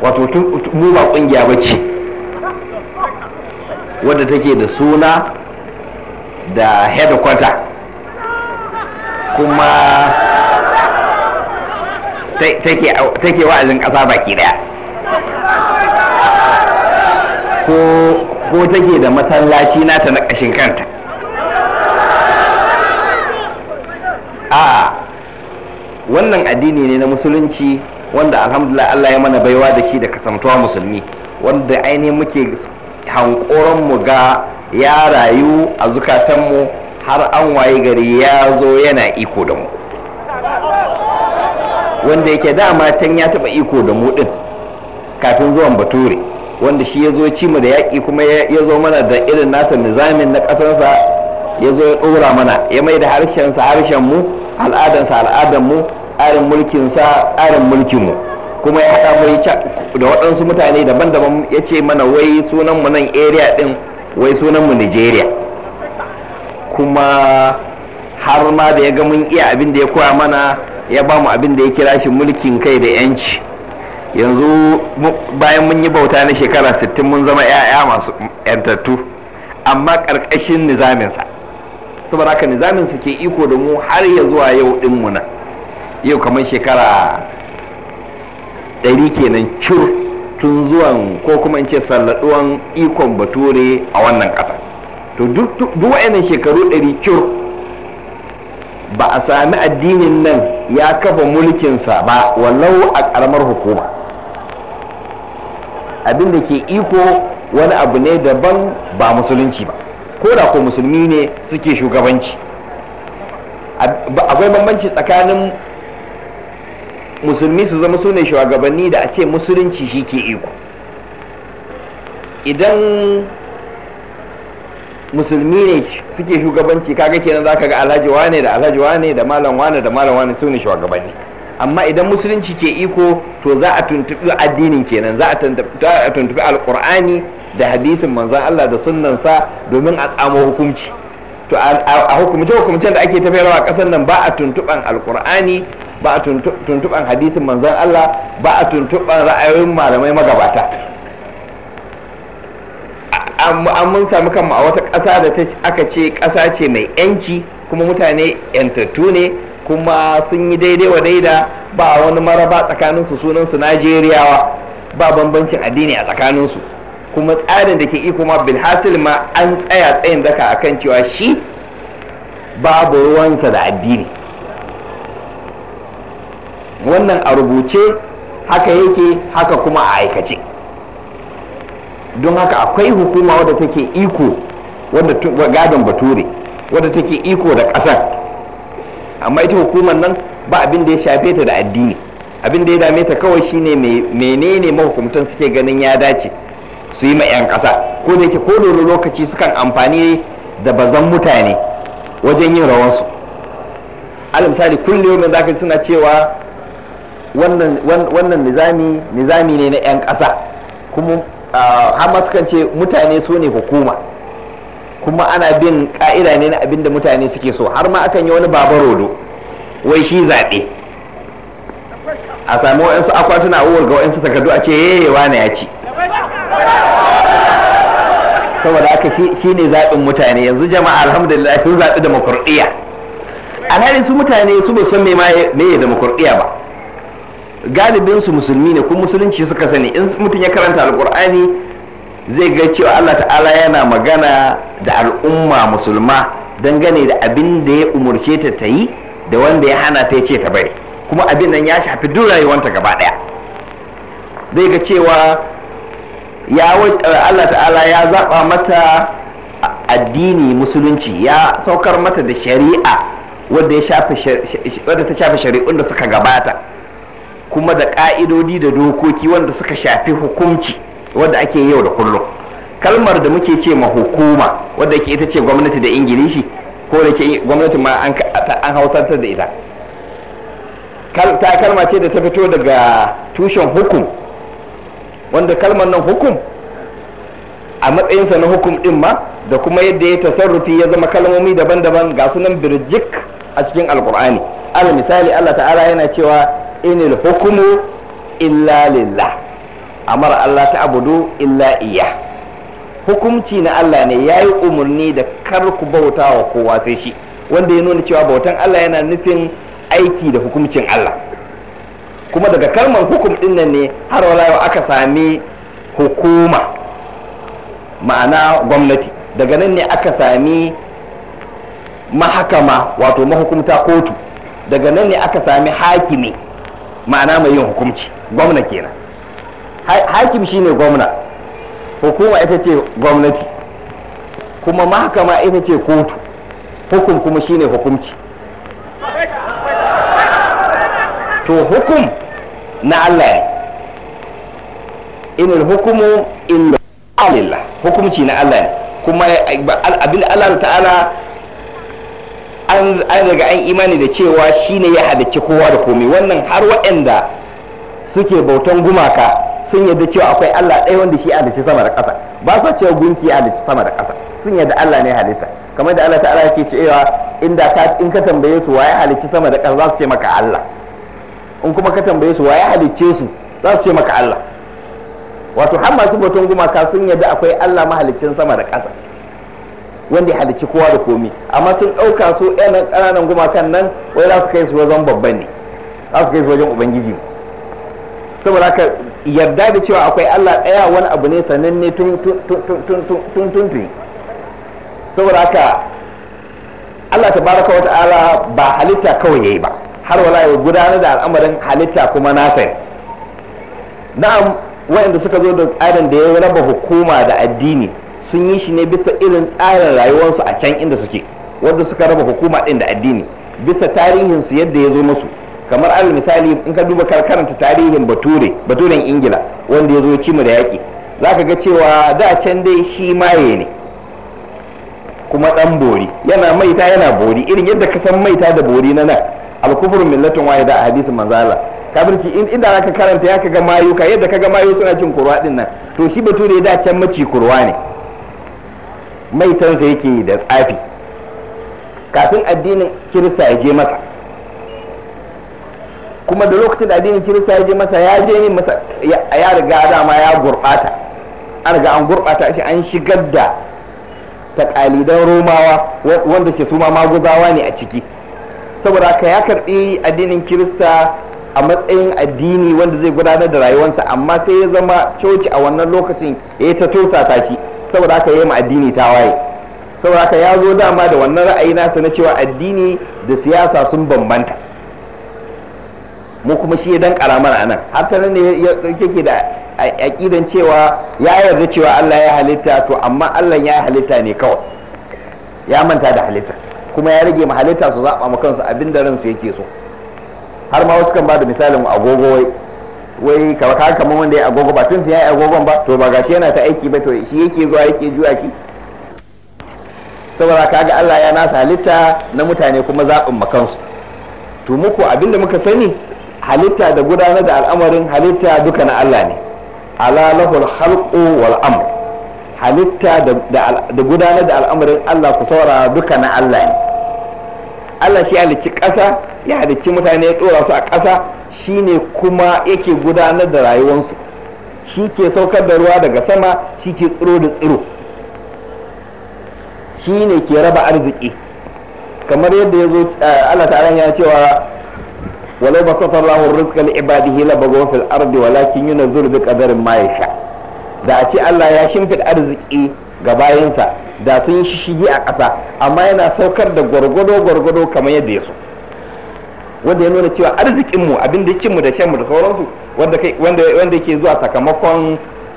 wato mu ba kungiya ba ce wadda take da suna da headquarter kuma take wa'azin ƙasa baki daya ko take da masallaci nata na ƙashin kanta a wannan addini ne na musulunci wanda alhamdulillah Allah ya mana baiwa da shi da kasamtuwa musulmi wanda ainihin muke hankoron mu ga ya rayu a zukatanmu har an waye gari ya zo yana iko da mu wanda yake dama can ya taba iko da mu din kafin zuwan bature wanda shi ya zo ci mu da yaƙi kuma ya zo mana da irin nasa nizamin na ƙasarsa ya zo ya ɗora mana ya mai da harshensa harshen mu al'adansa al'adan mu tsarin mulkinsa tsarin mulkinmu kuma ya haɗa mu da waɗansu mutane daban-daban ya ce mana wai sunanmu nan area ɗin wai sunanmu nigeria kuma har ma da ya ga mun iya abin da ya koya mana ya ba mu abin da ya kira shi mulkin kai da yanci yanzu bayan mun yi bauta na shekara 60 mun zama 'ya'ya masu yantattu amma ƙarƙashin nizaminsa saboda haka nizaminsa ke iko da mu har ya zuwa yau ɗinmu nan yau kamar shekara ɗari kenan cur tun zuwan ko kuma in ce salladuwan ikon bature a wannan ƙasa to duk wa'annan shekaru ɗari cur ba a sami addinin nan ya kafa mulkinsa ba wallau a ƙaramar hukuma abin da ke iko wani abu ne daban ba musulunci ba ko da ko musulmi ne suke shugabanci akwai bambanci tsakanin musulmi su zama su ne shugabanni da a ce musulunci shi ke iko idan musulmi ne suke shugabanci kaga kenan zaka ga alhaji wane da alhaji wane da malam wane da malam wane su ne shugabanni amma idan musulunci ke iko to za a tuntubi addinin kenan za a tuntubi alkur'ani da hadisin manzon Allah da sunnansa domin a tsamo hukunci to a hukumce hukumcen da ake tafiyarwa a ƙasar nan ba a tuntuban alkur'ani ba a tuntuban hadisin manzon Allah ba a tuntuban ra'ayoyin malamai magabata an mun sami kanmu a wata ƙasa da aka ce ƙasa ce mai yanci kuma mutane yantattu ne kuma sun yi daidai wa daida ba wani maraba tsakaninsu sunansu najeriyawa ba bambancin addini a tsakaninsu kuma tsarin da ke iko ma bilhassil ma an tsaya tsayin daka akan cewa shi babu ruwansa da addini wannan a rubuce haka yake haka kuma a aikace don haka akwai hukuma wadda take iko wadda gadon bature wadda take iko da ƙasar amma ita hukumar nan ba abin da ya shafe ta da addini abin da ya dame ta kawai shine menene mahukumtan suke ganin ya dace su yi ma 'yan ƙasa ko da yake ko da lokaci sukan amfani da bazan mutane wajen yin rawansu al misali kullum za ka suna cewa wannan nizami nizami ne na 'yan ƙasa kuma har sukan ce mutane su ne hukuma kuma ana bin ka'ida ne na abin da mutane suke so har ma akan yi wani babarodo wai shi zaɓe a sami wa'yansu akwatuna a ga wa'yansu takardu a ce yayewa na ya ci saboda haka shi ne zaɓin mutane yanzu jama'a alhamdulillah sun zaɓi demokuraɗiyya alhali su mutane su ba san me ya demokuraɗiyya ba galibin su musulmi ne kuma musulunci suka sani in mutum ya karanta alkur'ani zai ga cewa Allah ta'ala yana magana da al'umma musulma dangane da abin da ya umurce ta ta yi da wanda ya hana ta ya ce ta bari kuma abin nan ya shafi duk rayuwanta gaba daya zai ga cewa ya Allah ta'ala ya zaba mata addini musulunci ya saukar mata da shari'a wadda ya shafi wadda ta shafi shari'un da suka gabata kuma da ƙa'idodi da dokoki wanda suka shafi hukunci wadda ake yau da kullum kalmar da muke ce ma hukuma wadda ke ita ce gwamnati da ingilishi ko da ke gwamnati ma an hausantar da ita ta kalma ce da ta fito daga tushen hukum wanda kalmar nan hukum a matsayinsa na hukum din ma da kuma yadda ya tasarrufi ya zama kalmomi daban-daban ga sunan birjik a cikin alkur'ani al misali allah ta'ala yana cewa inil hukumu illa lillah amara Allah ta abudu illa iya hukumci na Allah ne ya yi umarni da kar ku bauta wa kowa sai shi wanda ya nuna cewa bautan Allah yana nufin aiki da hukumcin Allah kuma daga kalmar hukum din nan ne har wala aka sami hukuma ma'ana gwamnati daga nan ne aka sami mahakama wato mahukumta kotu daga nan ne aka sami hakimi ma'ana mai yin hukumci gwamna kenan hakim shine gwamna hukuma ita ce gwamnati kuma mahakama ita ce kotu hukum kuma shine hukumci to hukum na Allah ne inil hukumu illa lillah hukumci na Allah ne kuma abin Allah ta'ala an daga an imani da cewa shine ya halicci kowa da komai wannan har waɗanda suke bautan gumaka sun yadda cewa akwai Allah ɗaya wanda shi halicci sama da ƙasa ba su cewa gunki ya halicci sama da ƙasa sun yadda Allah ne halitta kamar da Allah ta'ala yake cewa inda ka in ka tambaye su waye halicci sama da ƙasa za su ce maka Allah in kuma ka tambaye su waye halicce su za su ce maka Allah wato har masu bautan gumaka sun yadda akwai Allah mahaliccin sama da ƙasa wanda ya halicci kowa da komi amma sun ɗauka su ɗan ƙananan gumakan nan wai za su kai su wajen babban ne za su kai su wajen ubangiji saboda haka yarda da cewa akwai Allah ɗaya wani abu ne sananne tun tun tun saboda haka Allah ta baraka wa ta'ala ba halitta kawai yayi ba har wala ya gudanar da al'amarin halitta kuma nasa na'am waɗanda suka zo da tsarin da ya raba hukuma da addini sun yi shi ne bisa irin tsarin rayuwarsu a can inda suke wanda suka raba hukuma ɗin da addini bisa tarihinsu yadda ya zo musu kamar alal misali in ka duba karanta tarihin bature baturen ingila wanda ya zo cimu da yaƙi za ka ga cewa da can dai shi maye ne kuma ɗan bori yana maita yana bori irin yadda ka san maita da bori na nan alkufurun millatun wahida a hadisin manzala kafirci inda zaka karanta ya kaga mayu ka yadda kaga mayu suna cin kurwa din nan to shi bature da can maci kurwa ne maitansa yake da tsafi kafin addinin kirista ya je masa kuma da lokacin da addinin kirista ya je masa ya je ne masa ya riga dama ya gurɓata an riga an gurɓata shi an shigar da takalidan romawa wanda ke suma maguzawa ne a ciki saboda haka ya karɓi addinin kirista a matsayin addini wanda zai gudanar da rayuwarsa amma sai ya zama coci a wannan lokacin ya yi ta tosasa shi saboda haka ya yi ma addini ta waye saboda haka ya zo dama da wannan ra'ayi nasa na cewa addini da siyasa sun bambanta mu kuma shi ya dan karamar a nan har ta nan ne yake da aƙidan cewa ya yarda cewa Allah ya halitta to amma Allah ya halitta ne kawai ya manta da halitta kuma ya rage ma halitta su zaɓa ma kansu abin da ransu yake so har ma wasu kan ba da misalin agogo wai wai kawai kamar wanda ya agogo ba tun ya yi agogon ba to ba gashi yana ta aiki ba to shi yake zuwa yake juya shi saboda kaga Allah ya nasa halitta na mutane kuma zaɓin makansu to muku abinda muka sani halitta da gudanar da al'amarin halitta duka na Allah ne ala lahul khalqu wal amr halitta da gudanar da al'amarin Allah ku saurara duka na Allah ne Allah shi halicci ƙasa ya halicci mutane ya ɗora su a ƙasa shine kuma yake gudanar da rayuwarsu shi ke saukar da ruwa daga sama shi ke tsiro da tsiro shi ne ke raba arziki kamar yadda ya zo Allah ta'ala ya cewa walau ba safar lahun rizqa li ibadihi la bagaw fil ardi walakin yunzil bi qadarin ma yasha da a ce Allah ya shimfid arziki ga bayansa da sun yi shishigi a ƙasa amma yana saukar da gwargwado gwargwado kamar yadda ya so wanda ya nuna cewa arzikinmu abin da mu da shanmu da sauransu wanda ke zuwa sakamakon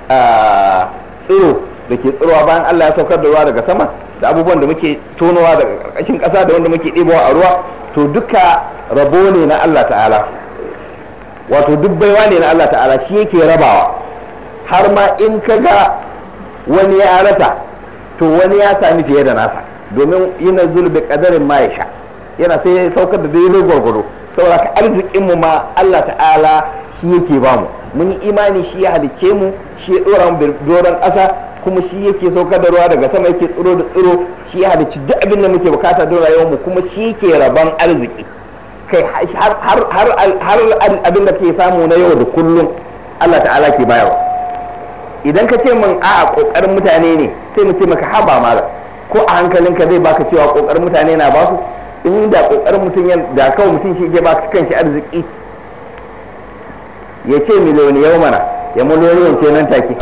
tsiro da ke tsirowa bayan Allah ya saukar da ruwa daga sama da abubuwan da muke tonowa daga ƙarƙashin ƙasa da wanda muke ɗebowa a ruwa to duka rabo ne na Allah ta'ala wato duk baiwa ne na Allah ta'ala shi yake rabawa har ma in ka ga wani ya rasa to wani ya sami fiye da nasa domin yana zulbi kadarin ma ya sha yana sai ya saukar da daidai gwargwado saboda ka arzikin mu ma Allah ta'ala shi yake ba mu mun yi imani shi ya halicce mu shi ya dora mu doron ƙasa kuma shi yake saukar da ruwa daga sama yake tsiro da tsiro shi ya halicci duk abin da muke bukata don rayuwar mu kuma shi yake rabon arziki kai har har har abin da ke samu na yau da kullum Allah ta'ala ke bayarwa idan ka ce min a'a kokarin mutane ne sai mu ce maka haba mala ko a hankalinka zai baka cewa kokarin mutane na basu in da kokarin mutum da kawai mutum shi ke baka kanshi arziki ya ce miliyoni yau mana ya miliyoni ce nan take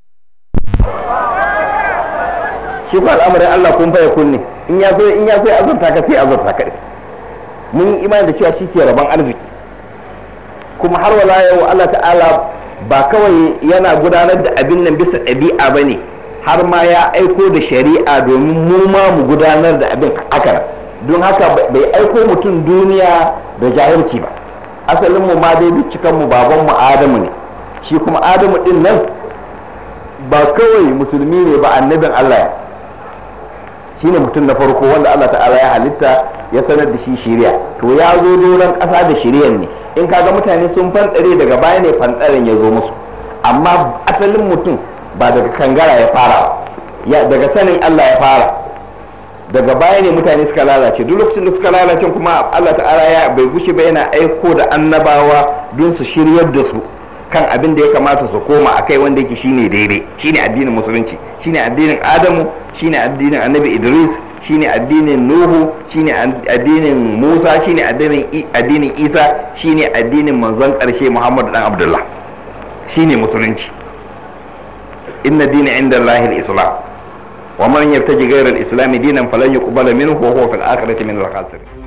shi ko al'amarin Allah kun fa kunne in ya so in ya so ya azurta ka sai azurta ka mun yi imani da cewa shi ke rabon arziki kuma har wala yau Allah ta'ala ba kawai yana gudanar da abin nan bisa ɗabi'a ba ne har ma ya aiko da shari'a domin mu ma mu gudanar da abin haka don haka bai aiko mutum duniya da jahilci ba asalin mu ma dai cikan mu baban mu adamu ne shi kuma adamu din nan ba kawai musulmi ne ba annabin Allah shine mutum na farko wanda Allah ta'ala ya halitta ya sanar da shi shiriya to ya zo doron ƙasa da shiriyan ne in kaga mutane sun fantsare daga baya ne fantsaren ya zo musu amma asalin mutum ba daga kangara ya fara ya daga sanin Allah ya fara daga baya ne mutane suka lalace duk lokacin da suka lalace kuma Allah ta'ala ya bai gushe ba yana aiko da annabawa don su shiryar da su kan abin da ya kamata su koma akai wanda yake shine daidai shine addinin musulunci shine addinin Adamu shine addinin Annabi Idris shine addinin Nuhu shine addinin Musa shine addinin addinin Isa shine addinin manzon karshe Muhammad dan Abdullah shine musulunci inna dina inda Allah al-islam wa man yabtaji ghayra al-islam dinan falan yuqbala minhu wa huwa fil akhirati min al-khasirin